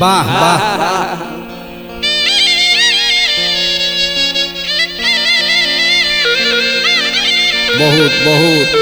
वाह वाह बहुत बहुत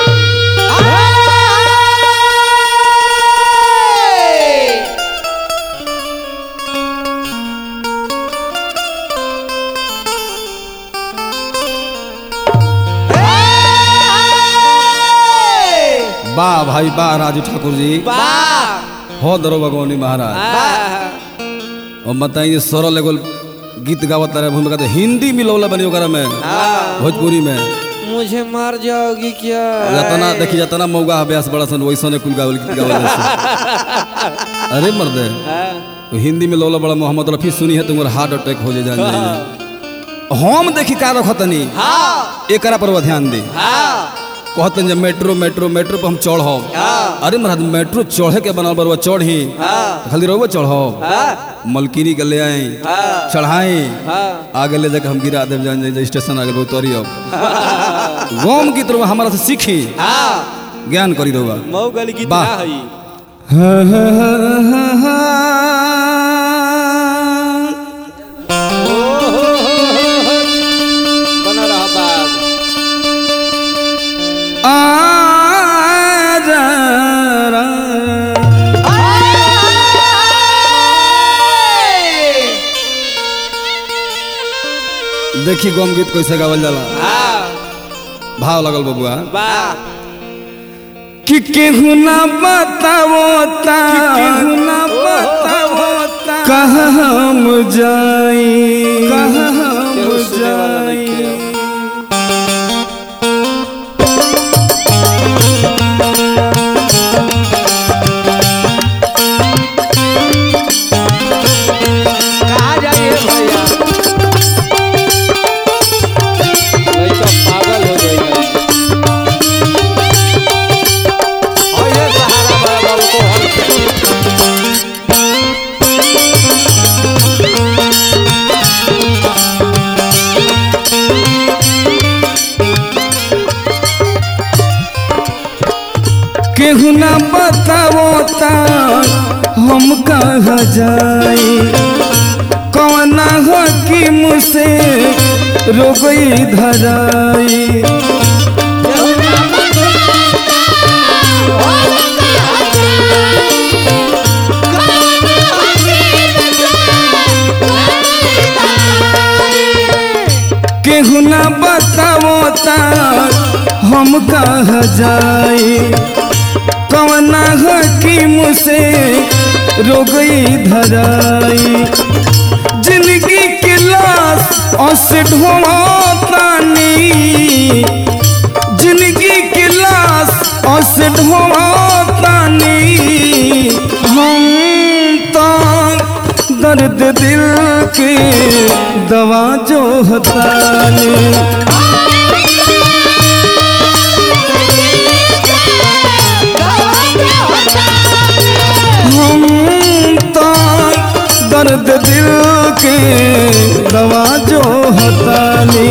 वाह भाई वाह राजू ठाकुर जी हो दरो भगवानी महाराज और बताइए सरल एगो गीत गावत रहे भूमिका तो हिंदी मिलौला बनी ओकरा में भोजपुरी में मुझे मार जाओगी क्या जतना देखी जतना मौगा अभ्यास बड़ा सन वैसा ने कुल गावल गीत गावल अरे मर्दे तो हिंदी में लौला बड़ा मोहम्मद रफी सुनी है तुम्हारा हार्ट अटैक हो जाए जान जाए हम देखी का रखतनी एकरा पर ध्यान दी कहतन जब मेट्रो मेट्रो मेट्रो पर हम चढ़ो अरे महाराज मेट्रो चढ़े के बनल बरुआ चढ़ी खाली रहुआ चढ़ो मलकिनी के ले आई चढ़ाई आगे ले जाके हम गिरा देव जान जाए स्टेशन आगे उतरी अब गोम गीत रहुआ हमारा से सीखी ज्ञान करी रहुआ मऊ गली गीत वाह। ना हई बना रहा बाग देखी गम गीत कैसे गावल जाला हाँ भाव लगल बबुआ वाह कि केहू ना बतावो ता केहू ना बतावो ता कहाँ हम जाई कहाँ हम केहू सुने वाला जाई नइखे। कहाँ जाइए भैया लइका पागल हो जाएगा और ये सहारा बड़ा बाबू को हल केहू ना बतावो ता हम कहाँ जाई कौन हकीम से रोगई धराई केहू ना बतावो ता हम कहाँ जाई कौन हकीम से रोगई धराई जिंदगी के लाश औसे ढोवातानी जिंदगी के लाश औसे ढोवातानी हम तो दर्द दिल के दवा जो हतानी हम तो दर्द दिल के दवा जो हतानी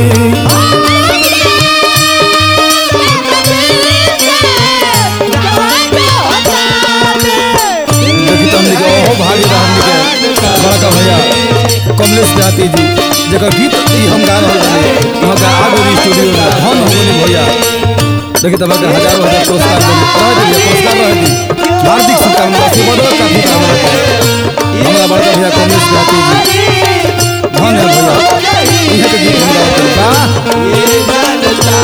देखी तो हमने के ओहो भागी बा हमने के बड़का भैया कमलेश जाति जी जगह गीत ई हम गा रहल बानी वहाँ का आगो स्टूडियो में धन हो गई भैया देखी तो के हजारों हजार पुरस्कार मिले रह दिए पुरस्कार रह दी हार्दिक शुभकामना सुबह काफी कामना हमारा बड़का भैया कमलेश जाति जी धन है भैया इहे के गीत हम गावत बा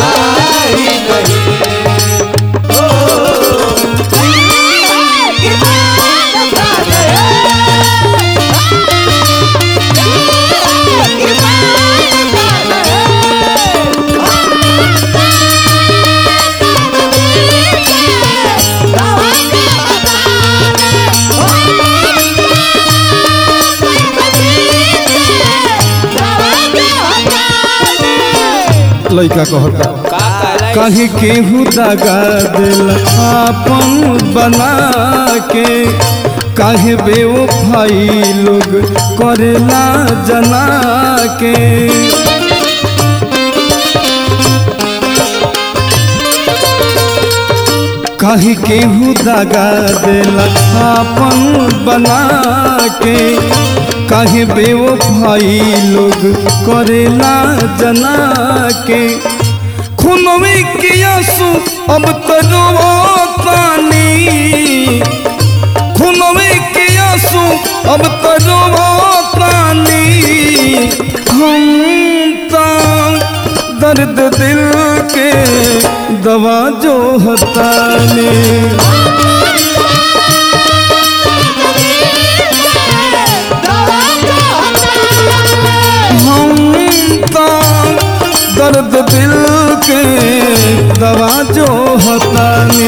लइका कहता का कहलाई कहीं केहू दगा दिल आपन बना के काहे बेवफाई लोग करेला जना के काहे केहू दागा देला आपन बना के काहे बेवफाई लोग करेला जना के खुनवे के आंसू अब तरो पानी खुनवे के आंसू अब तरो पानी हम ता दर्द दिल के दवा जो हताने हम ता दर्द दिल के दवा जो हताने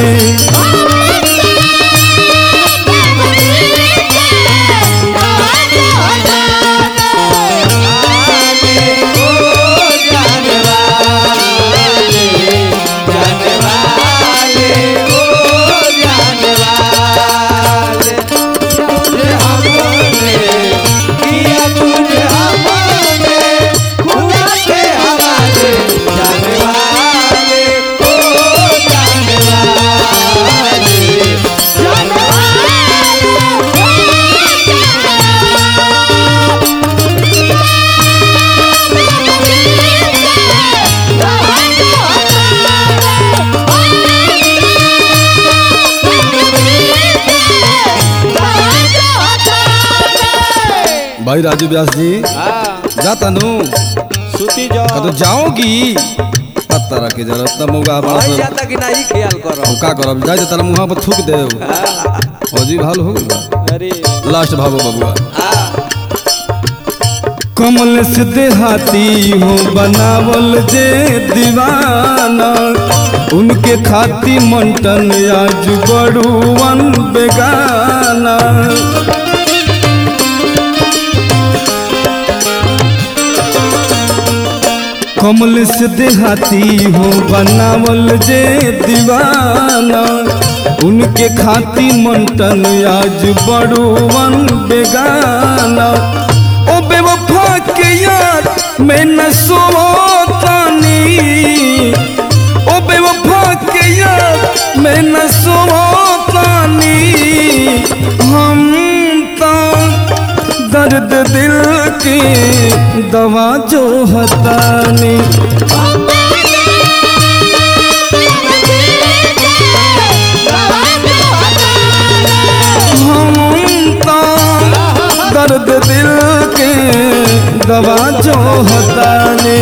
भाई राजू व्यास जी जाता नु सुती का तो जाओ जाओगी पत्ता रखे जरा तब मौका बड़ा भाई सा- जाता कि नहीं ख्याल करो हम का करब जाए तारा मुहा पर थूक दे फौजी भाल हो गइल बा। अरे लास्ट भागो बबुआ आ कमल से देहाती हो बनावल जे दीवाना उनके खाती मंटन आज बड़ुवन बेगाना कमल से देहाती हो बनावल जे दीवाना उनके खाती मंटन आज बड़ुवन बेगाना ओ बेवफा के यार मैं न सोतानी ओ बेवफा के यार मैं न सोतानी हम ता दर्द दिल की दवा जो हतानी हम ता दर्द दिल के दवा जो हतानी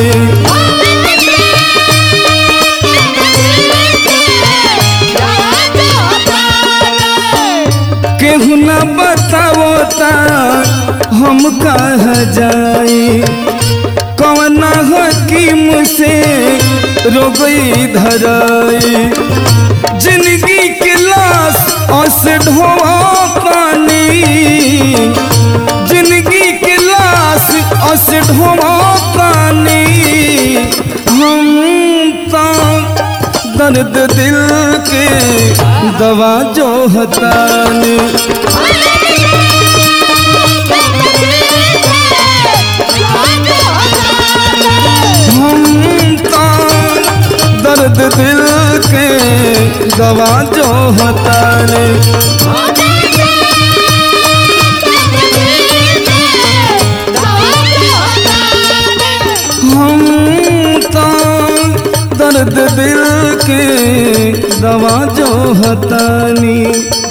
केहू न बताओ ता हम कह जाई कवना हकीम से रोगई धराई जिंदगी के लाश अस ढोआ पानी जिंदगी के लाश अस ढोआ पानी हम ता दर्द दिल के दवा जो हतानी हम ता दर्द दिल के दवा जो हतानी हम ता दर्द दिल के दवा जो हतानी